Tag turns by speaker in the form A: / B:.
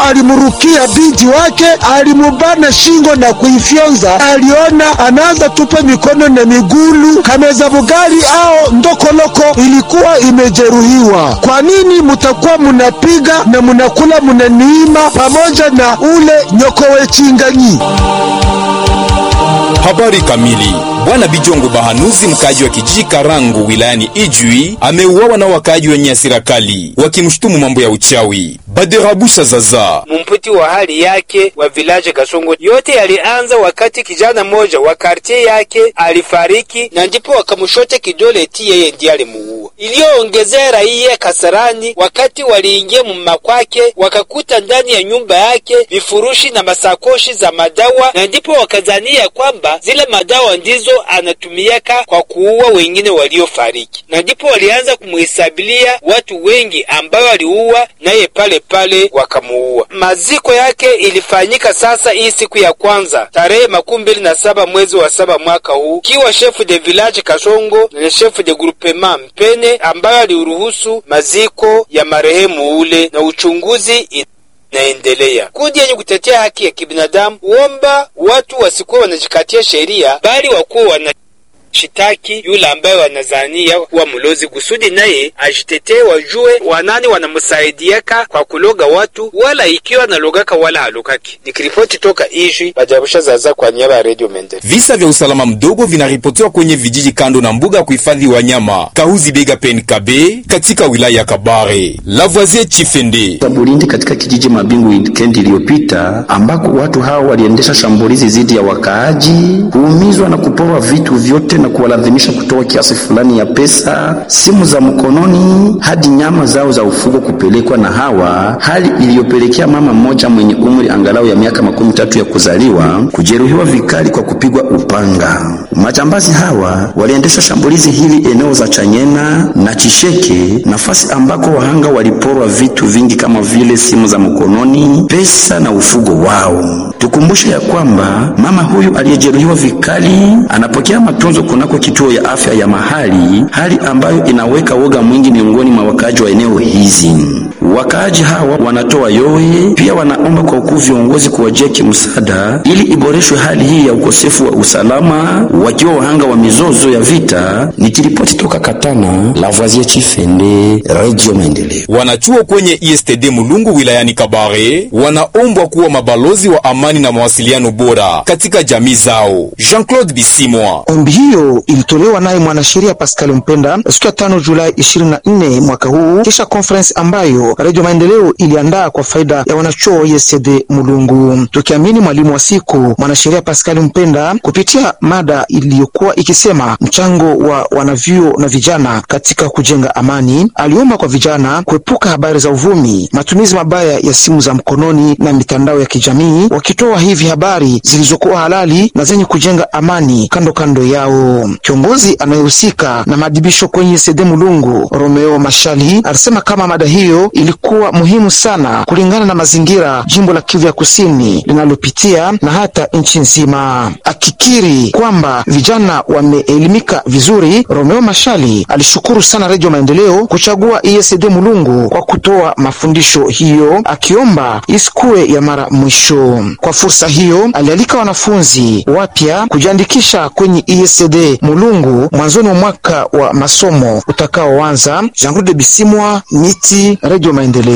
A: alimrukia binti wake, alimubana shingo na kuifyonza. Aliona anaanza tupa mikono na migulu kameza bugali ao ndokoloko ilikuwa imejeruhiwa. Kwa nini mutakuwa munapiga na munakula munaniima pamoja na ule nyokowe chinganyi?
B: Habari kamili. Bwana Bijongo Bahanuzi, mkaaji wa kijiji Karangu wilayani Ijwi, ameuawa na wakaaji wenye hasira kali wakimshutumu mambo ya uchawi. Baderabusha Zaza
C: mumputi wa hali yake wa vilaje Kasongo. Yote yalianza wakati kijana moja wa kartie yake alifariki, na ndipo wakamshote kidole eti yeye ndiye alimuua. Iliyoongezea raia kasarani, wakati waliingia muma kwake wakakuta ndani ya nyumba yake vifurushi na masakoshi za madawa, na ndipo wakazania kwamba zile madawa ndizo anatumiaka kwa kuua wengine waliofariki, na ndipo walianza kumuhesabilia watu wengi ambao aliua naye pale pale wakamuua. Maziko yake ilifanyika sasa hii siku ya kwanza tarehe makumi mbili na saba mwezi wa saba mwaka huu, kiwa shefu de village Kasongo na shefu de groupement Mpene ambayo aliruhusu maziko ya marehemu ule na uchunguzi naendelea. Kundi yenye kutetea haki ya kibinadamu huomba watu wasikuwa wanajikatia sheria, bali wakuwa wana shitaki yule ambaye wanazania kuwa mlozi kusudi naye ajitetee, wajue wanani wanamsaidiaka kwa kuloga watu, wala ikiwa analogaka wala halogaki. Nikiripoti toka Ijwi, Bajabusha Zaza kwa niaba ya Radio Mende.
B: Visa vya usalama mdogo vinaripotiwa kwenye vijiji kando na mbuga ya kuhifadhi wanyama Kahuzi Bega Penkabe katika wilaya ya Kabare. Lavoisier Chifende
D: Bulindi katika kijiji Mabingu wikendi iliyopita, ambako watu hao waliendesha shambulizi dhidi ya wakaaji, kuumizwa na kuporwa vitu vyote na kuwalazimisha kutoa kiasi fulani ya pesa, simu za mkononi, hadi nyama zao za ufugo kupelekwa na hawa, hali iliyopelekea mama mmoja mwenye umri angalau ya miaka makumi tatu ya kuzaliwa kujeruhiwa vikali kwa kupigwa upanga. Majambazi hawa waliendesha shambulizi hili eneo za Chanyena na Chisheke, nafasi ambako wahanga waliporwa vitu vingi kama vile simu za mkononi, pesa na ufugo wao. Tukumbushe ya kwamba mama huyu aliyejeruhiwa vikali anapokea matunzo kunako kituo ya afya ya mahali, hali ambayo inaweka woga mwingi miongoni mwa wakaaji wa eneo hizi. Wakaaji hawa wanatoa yowe, pia wanaomba kwa ukuu viongozi kuwajia kimsaada ili iboreshwe hali hii ya ukosefu wa usalama, wakiwa wahanga wa mizozo ya vita. Nikiripoti toka Katana, Lavoisier Chifende, Radio Maendeleo.
B: wanachuo kwenye ISTD Mulungu wilayani Kabare wanaombwa kuwa mabalozi wa amani na mawasiliano bora katika jamii zao. Jean-Claude Bisimwa
A: Ombi hiyo ilitolewa naye mwanasheria Pascal Mpenda siku ya tano Julai 24 mwaka huu, kisha conference ambayo Radio Maendeleo iliandaa kwa faida ya wanachuo wa ISD Mulungu. Tukiamini mwalimu wa siku mwanasheria Pascal Mpenda, kupitia mada iliyokuwa ikisema mchango wa wanavyuo na vijana katika kujenga amani, aliomba kwa vijana kuepuka habari za uvumi, matumizi mabaya ya simu za mkononi na mitandao ya kijamii, wakitoa hivi habari zilizokuwa halali na zenye kujenga amani kando kando yao. Kiongozi anayehusika na maadhibisho kwenye sede Mulungu, Romeo Mashali, alisema kama mada hiyo ilikuwa muhimu sana kulingana na mazingira jimbo la Kivu ya Kusini linalopitia na hata nchi nzima. Akikiri kwamba vijana wameelimika vizuri, Romeo Mashali alishukuru sana Redio Maendeleo kuchagua ESD Mulungu kwa kutoa mafundisho hiyo, akiomba isikuwe ya mara mwisho. Kwa fursa hiyo, alialika wanafunzi wapya kujiandikisha kwenye ESD Mulungu mwanzoni mwa mwaka wa masomo utakaoanza. Jean-Claude Bisimwa, Miti, Radio Maendeleo.